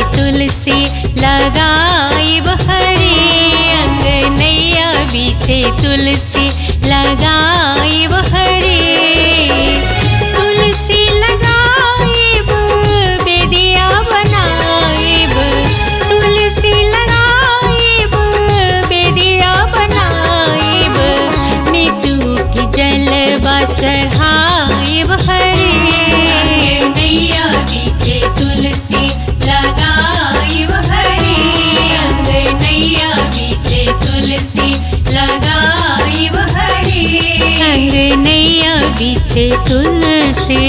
तुलसी लगाइब हरे अंगनैया बीचे तुलसी लगाइब हरे तुलसी लगाइब बेदिया बनाइब तुलसी लगाइब बेदिया बनाइब मिट्टू की जलवा चढ़ाइब हरे नैया बीचे तुलसी लगाइब हरे अंग नैया बीचे तुलसी लगाइब हरे अंग नैया बीचे तुलसी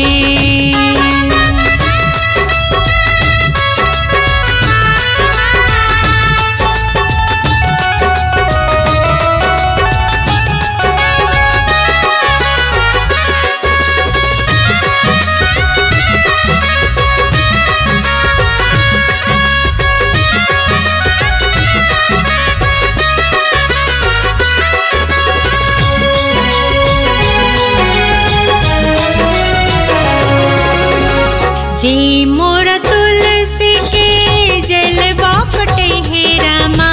जी मोर तुलसी के जलवा पटे हे रामा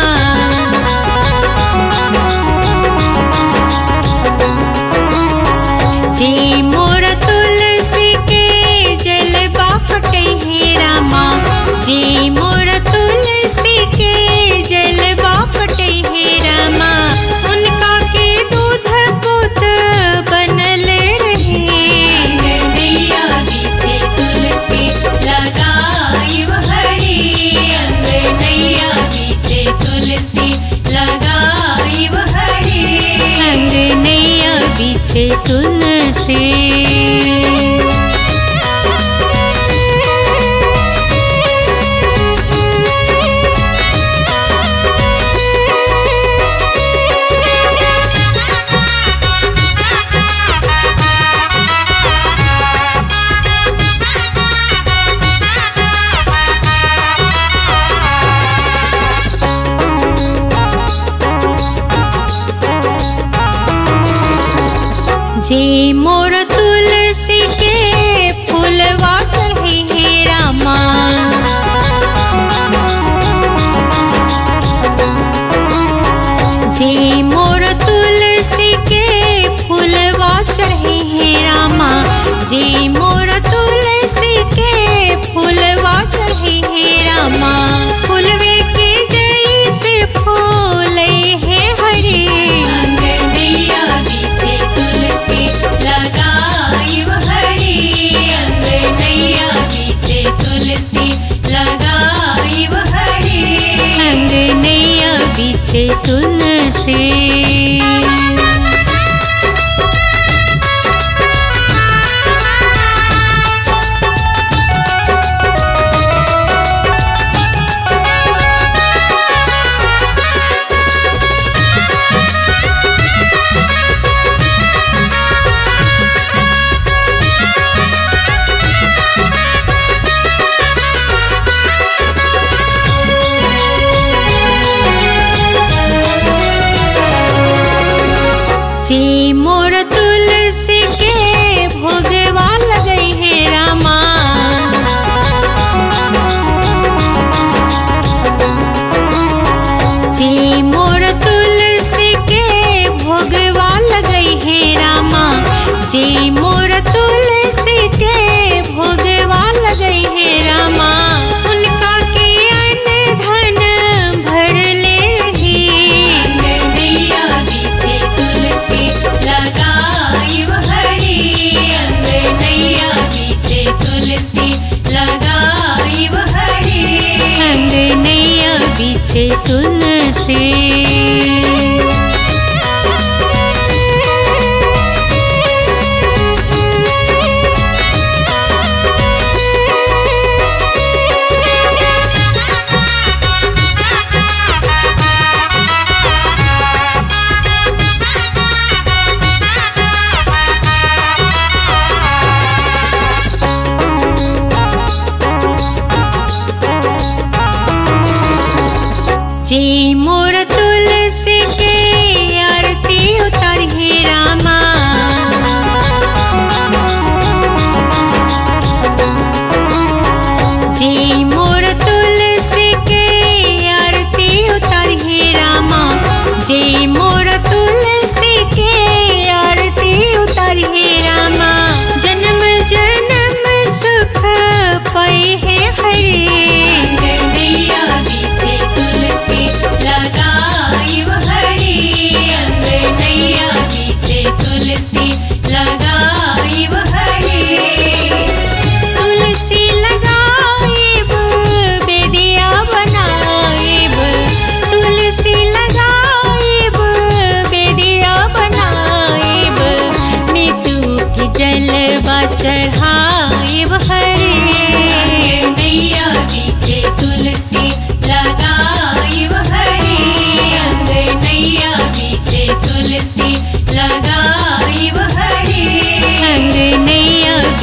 जी मोर तुलसी के जलवा पटे हे रामा जी मोर तुलसी के जलवा पटे हे रामा उनका के दूध पुत बनल रहे नैया बीचे तुलसी लगाइब हरे अंग नैया बीचे तुलसी लगाइब हरे अंग नैया बीचे तुलसी जी मोर तुलसी के फूलवा चढ़े हे रामा जी मोर तुलसी के फूलवा चढ़े हे रामा जी मोर तुलसी के फूलवा चढ़े हे रामा फूलवे के जैसे फूल है हरे अंगनैया बीचे तुलसी लगाइब हरे अंगनैया बीचे तुलसी लगाइब हरे अंगनैया बीचे तुलसी जी मोर तुलसी के भोगवा लगई हे रामा जी मोर तुलसी के भोगवा लगई हे रामा जी मोर तुलसी के भोगवा लगई हे रामा उनका के अन्न धन भर ले रही नैया बीचे तुलसी लगाइब हरे अंग नैया बीचे तुलसी लगाइब हरे अंग नैया बीचे तुलसी जी मोर तुलसी के आरती उतर हे रामा जी मोर तुलसी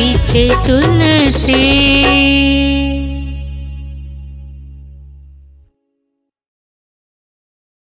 बीचे तुलसी